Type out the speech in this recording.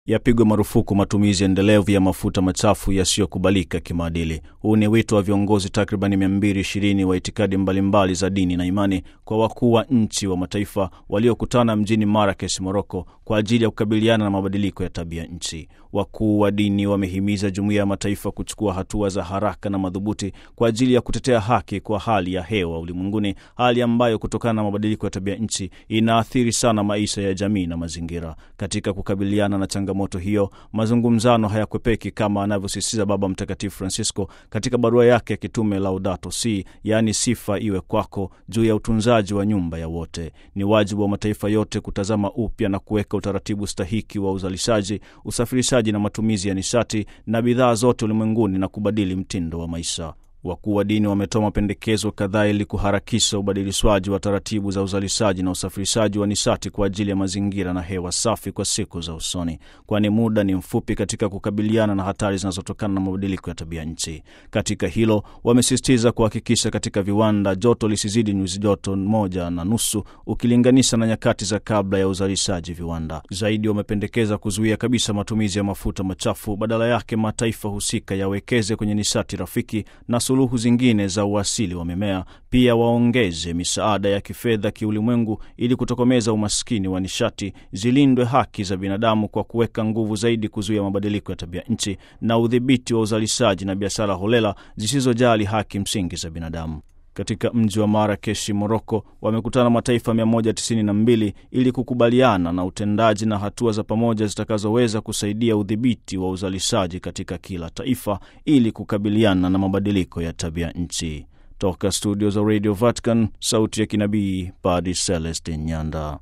Yapigwe marufuku matumizi endelevu ya mafuta machafu yasiyokubalika kimaadili. Huu ni wito wa viongozi takribani 220 wa itikadi mbalimbali za dini na imani kwa wakuu wa nchi wa mataifa waliokutana mjini Marrakesh, Moroko, kwa ajili ya kukabiliana na mabadiliko ya tabia nchi. Wakuu wa dini wamehimiza jumuiya ya mataifa kuchukua hatua za haraka na madhubuti kwa ajili ya kutetea haki kwa hali ya hewa ulimwenguni, hali ambayo kutokana na mabadiliko ya tabia nchi inaathiri sana maisha ya jamii na mazingira. Katika kukabiliana na changamoto hiyo, mazungumzano hayakwepeki kama anavyosisitiza Baba Mtakatifu Francisco katika barua yake ya kitume Laudato Si, yaani sifa iwe kwako, juu ya utunzaji wa nyumba ya wote. Ni wajibu wa mataifa yote kutazama upya na kuweka utaratibu stahiki wa uzalishaji, usafirishaji na matumizi ya nishati na bidhaa zote ulimwenguni na kubadili mtindo wa maisha. Wakuu wa dini wametoa mapendekezo kadhaa ili kuharakisha ubadilishwaji wa taratibu za uzalishaji na usafirishaji wa nishati kwa ajili ya mazingira na hewa safi kwa siku za usoni, kwani muda ni mfupi katika kukabiliana na hatari zinazotokana na mabadiliko ya tabia nchi. Katika hilo, wamesisitiza kuhakikisha katika viwanda joto lisizidi nyuzi joto moja na nusu ukilinganisha na nyakati za kabla ya uzalishaji viwanda. Zaidi, wamependekeza kuzuia kabisa matumizi ya mafuta machafu, badala yake mataifa husika yawekeze kwenye nishati rafiki na suluhu zingine za uasili wa mimea. Pia waongeze misaada ya kifedha kiulimwengu ili kutokomeza umaskini wa nishati, zilindwe haki za binadamu kwa kuweka nguvu zaidi kuzuia mabadiliko ya tabia nchi na udhibiti wa uzalishaji na biashara holela zisizojali haki msingi za binadamu. Katika mji wa Marakeshi, Moroko, wamekutana mataifa 192 ili kukubaliana na utendaji na hatua za pamoja zitakazoweza kusaidia udhibiti wa uzalishaji katika kila taifa ili kukabiliana na mabadiliko ya tabia nchi. Toka studio za Radio Vatican, sauti ya kinabii, Padre Celestin Nyanda.